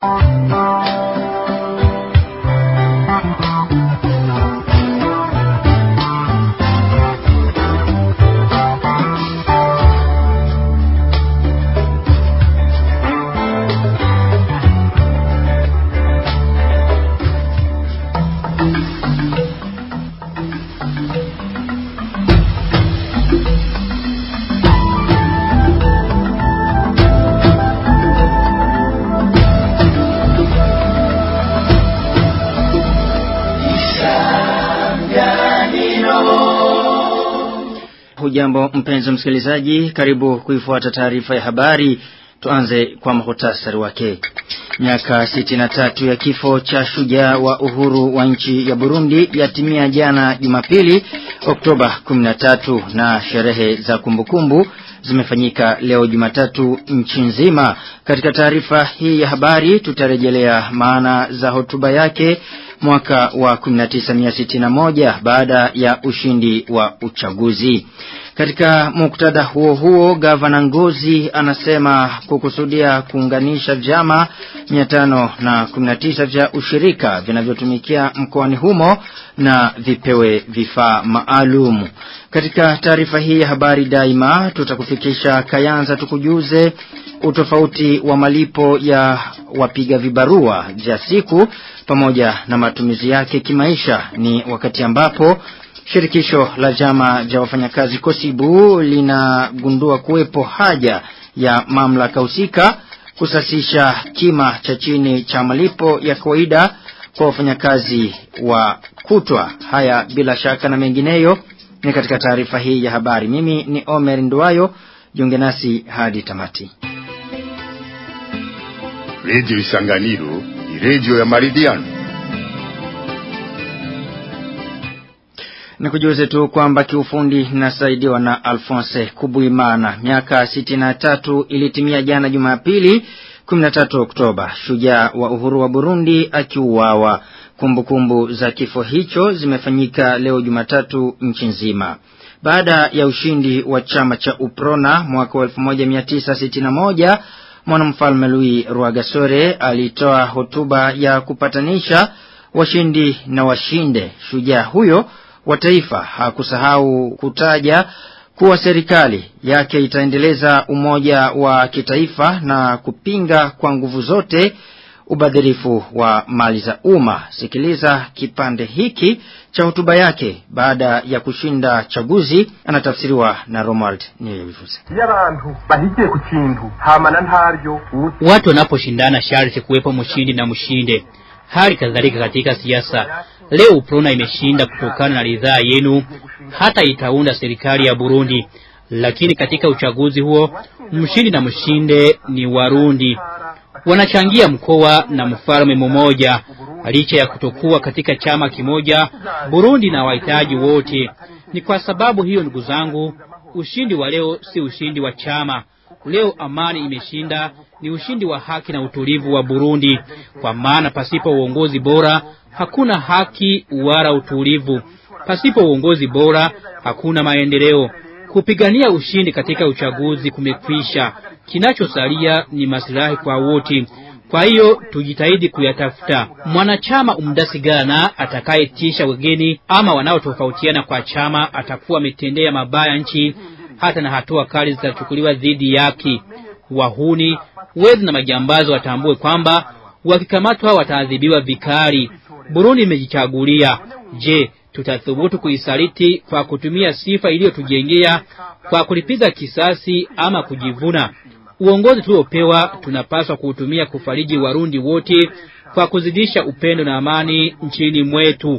Hujambo mpenzi msikilizaji, karibu kuifuata taarifa ya habari. Tuanze kwa muhtasari wake. Miaka 63 ya kifo cha shujaa wa uhuru wa nchi ya Burundi yatimia jana Jumapili Oktoba 13 na sherehe za kumbukumbu zimefanyika leo Jumatatu nchi nzima. Katika taarifa hii ya habari tutarejelea maana za hotuba yake mwaka wa 1961 baada ya ushindi wa uchaguzi. Katika muktadha huo huo gavana Ngozi anasema kukusudia kuunganisha vyama 519 vya ushirika vinavyotumikia mkoani humo na vipewe vifaa maalum. Katika taarifa hii ya habari daima tutakufikisha Kayanza tukujuze utofauti wa malipo ya wapiga vibarua vya siku pamoja na matumizi yake kimaisha ni wakati ambapo Shirikisho la jama vya wafanyakazi Kosibu linagundua kuwepo haja ya mamlaka husika kusasisha kima cha chini cha malipo ya kawaida kwa wafanyakazi wa kutwa. Haya bila shaka na mengineyo ni katika taarifa hii ya habari. Mimi ni Omer Nduwayo, jiunge nasi hadi tamati. Radio Isanganiro ni radio ya maridhiano. Nikujuze tu kwamba kiufundi nasaidiwa na Alphonse Kubuimana. Miaka 63 ilitimia jana Jumapili 13 Oktoba. Shujaa wa uhuru wa Burundi akiuawa. Kumbukumbu za kifo hicho zimefanyika leo Jumatatu nchi nzima. Baada ya ushindi wa chama cha Uprona mwaka wa 1961 mwanamfalme Louis Rwagasore alitoa hotuba ya kupatanisha washindi na washinde. Shujaa huyo wa taifa hakusahau kutaja kuwa serikali yake itaendeleza umoja wa kitaifa na kupinga kwa nguvu zote ubadhirifu wa mali za umma. Sikiliza kipande hiki cha hotuba yake baada ya kushinda chaguzi, anatafsiriwa na Romuald Niyobivuze. Watu wanaposhindana sharti kuwepo mshindi na mshinde. Hali kadhalika katika siasa Leo Uprona imeshinda kutokana na ridhaa yenu hata itaunda serikali ya Burundi. Lakini katika uchaguzi huo mshindi na mshinde ni Warundi. Wanachangia mkoa na mfalme mmoja. Licha ya kutokuwa katika chama kimoja, Burundi na wahitaji wote. Ni kwa sababu hiyo ndugu zangu, ushindi wa leo si ushindi wa chama. Leo amani imeshinda, ni ushindi wa haki na utulivu wa Burundi. Kwa maana pasipo uongozi bora hakuna haki wala utulivu. Pasipo uongozi bora hakuna maendeleo. Kupigania ushindi katika uchaguzi kumekwisha. Kinachosalia ni maslahi kwa wote. Kwa hiyo tujitahidi kuyatafuta. Mwanachama umdasigana atakayetisha wageni ama wanaotofautiana kwa chama atakuwa ametendea mabaya nchi, hata na hatua kali zitachukuliwa dhidi yake. Wahuni, wezi na majambazi watambue kwamba wakikamatwa wataadhibiwa vikali. Burundi imejichagulia. Je, tutathubutu kuisaliti kwa kutumia sifa iliyotujengea kwa kulipiza kisasi ama kujivuna? Uongozi tuliopewa tunapaswa kuutumia kufariji Warundi wote kwa kuzidisha upendo na amani nchini mwetu.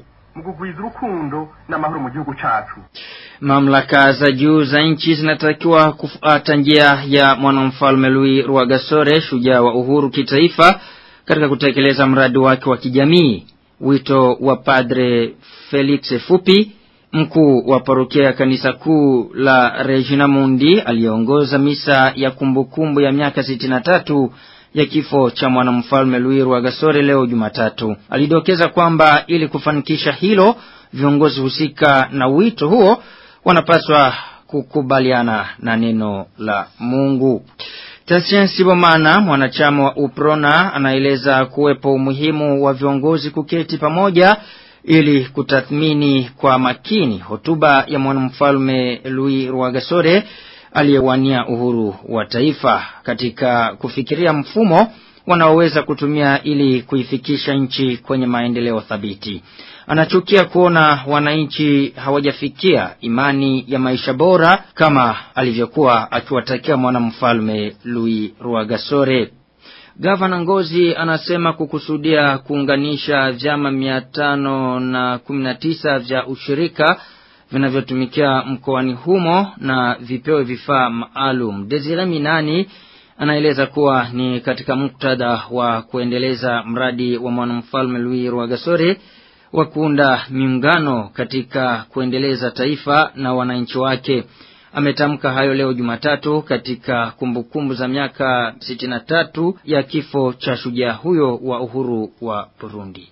Mamlaka za juu za nchi zinatakiwa kufuata njia ya mwanamfalme Louis Rwagasore, shujaa wa uhuru kitaifa, katika kutekeleza mradi wake wa kijamii. Wito wa Padre Felix Fupi, mkuu wa parokia ya kanisa kuu la Regina Mundi, aliongoza misa ya kumbukumbu ya miaka 63 ya kifo cha mwanamfalme Louis Rwagasore leo Jumatatu. Alidokeza kwamba ili kufanikisha hilo, viongozi husika na wito huo wanapaswa kukubaliana na neno la Mungu. Tasien Sibomana mwanachama wa Uprona anaeleza kuwepo umuhimu wa viongozi kuketi pamoja ili kutathmini kwa makini hotuba ya mwanamfalme Louis Rwagasore aliyewania uhuru wa taifa katika kufikiria mfumo wanaoweza kutumia ili kuifikisha nchi kwenye maendeleo thabiti. Anachukia kuona wananchi hawajafikia imani ya maisha bora kama alivyokuwa akiwatakia mwanamfalme Louis Rwagasore. Gavana Ngozi anasema kukusudia kuunganisha vyama mia tano na kumi na tisa vya ushirika vinavyotumikia mkoani humo na vipewe vifaa maalum. Desire Minani anaeleza kuwa ni katika muktadha wa kuendeleza mradi wa mwanamfalme Louis Rwagasore wa kuunda miungano katika kuendeleza taifa na wananchi wake. Ametamka hayo leo Jumatatu katika kumbukumbu za miaka 63 ya kifo cha shujaa huyo wa uhuru wa Burundi.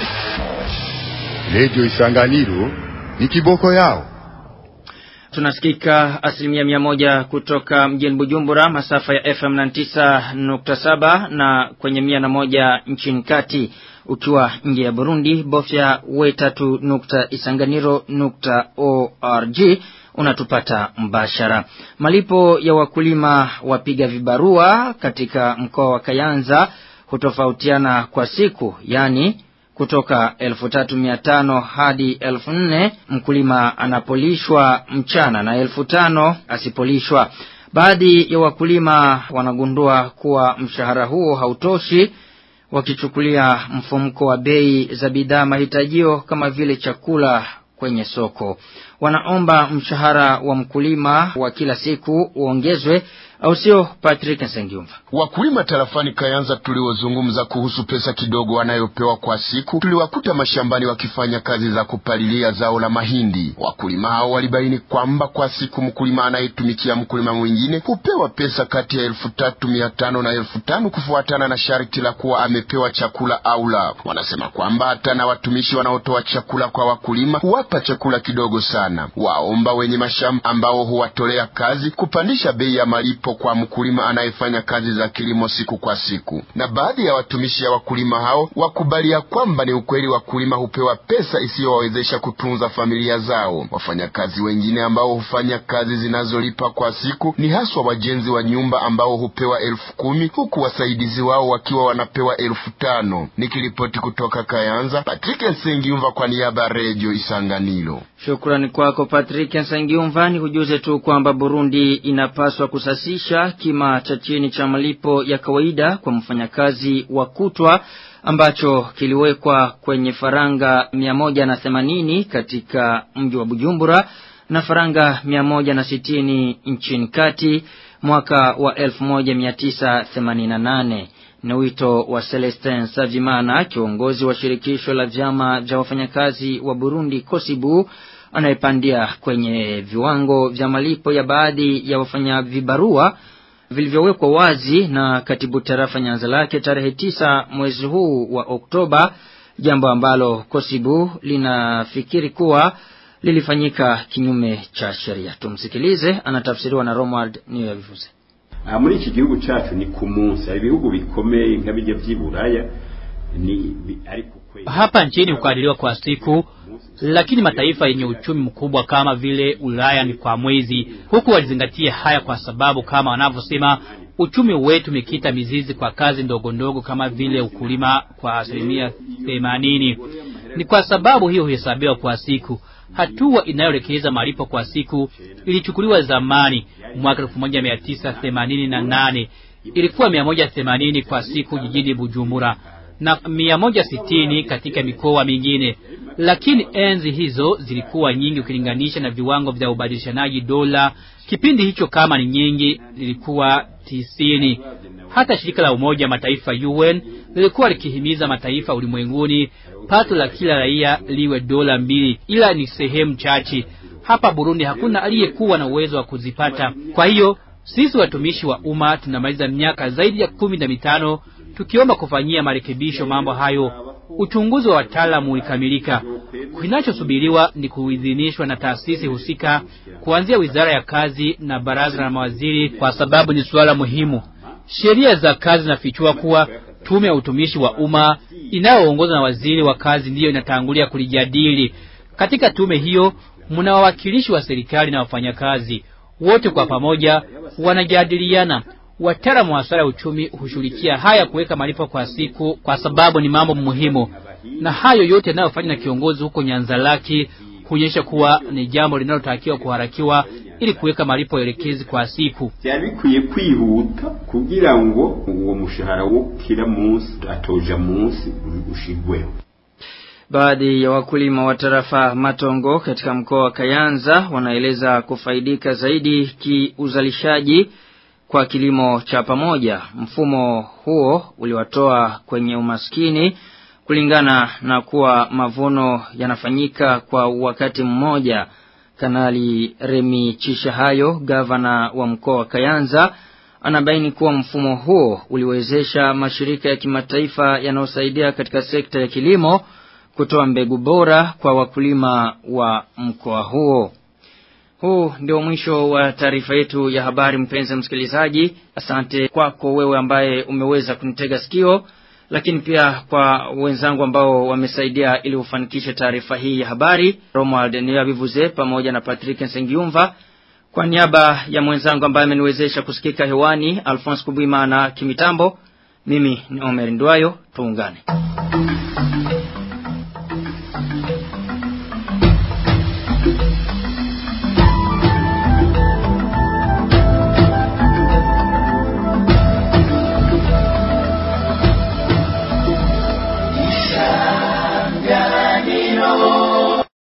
Radio Isanganiro ni kiboko yao. Tunasikika asilimia mia moja kutoka mjini Bujumbura masafa ya FM 99.7 na kwenye mia na moja nchini kati ukiwa nje ya Burundi bofya wetatu nukta isanganiro nukta org unatupata mbashara. Malipo ya wakulima wapiga vibarua katika mkoa wa Kayanza hutofautiana kwa siku, yani kutoka elfu tatu mia tano hadi elfu nne mkulima anapolishwa mchana na elfu tano asipolishwa. Baadhi ya wakulima wanagundua kuwa mshahara huo hautoshi wakichukulia mfumko wa bei za bidhaa mahitajio kama vile chakula kwenye soko. Wanaomba mshahara wa mkulima wa kila siku uongezwe au sio Patrick Nsengiumva? Wakulima tarafani Kayanza tuliozungumza kuhusu pesa kidogo wanayopewa kwa siku, tuliwakuta mashambani wakifanya kazi za kupalilia zao la mahindi. Wakulima hao walibaini kwamba kwa siku mkulima anayetumikia mkulima mwingine hupewa pesa kati ya elfu tatu mia tano na elfu tano kufuatana na sharti la kuwa amepewa chakula au la. Wanasema kwamba hata na watumishi wanaotoa chakula kwa wakulima huwapa chakula kidogo sana. Waomba wenye mashamba ambao huwatolea kazi kupandisha bei ya malipo kwa mkulima anayefanya kazi za kilimo siku kwa siku. Na baadhi ya watumishi ya wakulima hao wakubalia kwamba ni ukweli wakulima hupewa pesa isiyowawezesha kutunza familia zao. Wafanyakazi wengine ambao hufanya kazi zinazolipa kwa siku ni haswa wajenzi wa nyumba ambao hupewa elfu kumi huku wasaidizi wao wakiwa wanapewa elfu tano. Nikiripoti kutoka Kayanza, Patrick Nsengiumva kwa niaba ya Redio Isanganiro. Shukrani kwako Patrick Nsengiumva. Ni kujuze tu kwamba Burundi inapaswa kusasisha kima cha chini cha malipo ya kawaida kwa mfanyakazi wa kutwa ambacho kiliwekwa kwenye faranga 180 katika mji wa Bujumbura na faranga 160 nchini kati mwaka wa 1988 ni wito wa Celestin Savimana kiongozi wa shirikisho la vyama vya wafanyakazi wa Burundi Kosibu anayepandia kwenye viwango vya malipo ya baadhi ya wafanya vibarua vilivyowekwa wazi na katibu tarafa Nyanza lake tarehe tisa mwezi huu wa Oktoba jambo ambalo Kosibu linafikiri kuwa lilifanyika kinyume cha sheria tumsikilize anatafsiriwa na Romuald Niyobivuze aha muri iki gihugu cyacu ni ku munsi hari ibihugu bikomeye nka bijya by'iburaya ni ari ku kwezi Hapa nchini hukadiriwa kwa siku, lakini mataifa yenye uchumi mkubwa kama vile Ulaya ni kwa mwezi. Huku walizingatia haya kwa sababu kama wanavyosema, uchumi wetu umekita mizizi kwa kazi ndogo ndogo kama vile ukulima kwa asilimia themanini. Ni kwa sababu hiyo huhesabiwa kwa siku. Hatua inayoelekeza malipo kwa siku ilichukuliwa zamani mwaka 1988 ilikuwa 180 kwa siku jijini Bujumbura na 160 katika mikoa mingine, lakini enzi hizo zilikuwa nyingi ukilinganisha na viwango vya ubadilishanaji dola. Kipindi hicho kama ni nyingi, zilikuwa tisini. Hata shirika la Umoja wa Mataifa UN lilikuwa likihimiza mataifa ulimwenguni pato la kila raia liwe dola mbili, ila ni sehemu chache. Hapa Burundi hakuna aliyekuwa na uwezo wa kuzipata. Kwa hiyo sisi watumishi wa umma tunamaliza miaka zaidi ya kumi na mitano tukiomba kufanyia marekebisho mambo hayo. Uchunguzi wa wataalamu ulikamilika. Kinachosubiriwa ni kuidhinishwa na taasisi husika kuanzia Wizara ya Kazi na Baraza la Mawaziri, kwa sababu ni suala muhimu. Sheria za kazi zinafichua kuwa tume ya utumishi wa umma inayoongozwa na waziri wa kazi ndiyo inatangulia kulijadili. Katika tume hiyo mna wawakilishi wa serikali na wafanyakazi wote kwa pamoja wanajadiliana. Wataalamu wa masuala ya uchumi hushughulikia haya kuweka malipo kwa siku, kwa sababu ni mambo muhimu, na hayo yote yanayofanywa na kiongozi huko Nyanzalaki kuonyesha kuwa ni jambo linalotakiwa kuharakiwa ili kuweka malipo elekezi kwa siku. byari bikwiye kwihuta kugira ngo uwo mushahara wo kila munsi atoja munsi ushigweho Baadhi ya wakulima wa tarafa Matongo katika mkoa wa Kayanza wanaeleza kufaidika zaidi kiuzalishaji kwa kilimo cha pamoja. Mfumo huo uliwatoa kwenye umaskini kulingana na kuwa mavuno yanafanyika kwa wakati mmoja. Kanali Remi Chishahayo, gavana wa mkoa wa Kayanza, anabaini kuwa mfumo huo uliwezesha mashirika ya kimataifa yanayosaidia katika sekta ya kilimo kutoa mbegu bora kwa wakulima wa mkoa huo. Huu ndio mwisho wa taarifa yetu ya habari mpenzi msikilizaji. Asante kwako wewe ambaye umeweza kunitega sikio, lakini pia kwa wenzangu ambao wamesaidia ili ufanikishe taarifa hii ya habari, Romuald Niyabivuze pamoja na Patrick Nsengiumva. Kwa niaba ya mwenzangu ambaye ameniwezesha kusikika hewani, Alphonse Kubwimana kimitambo, mimi ni Omer Ndwayo, tuungane.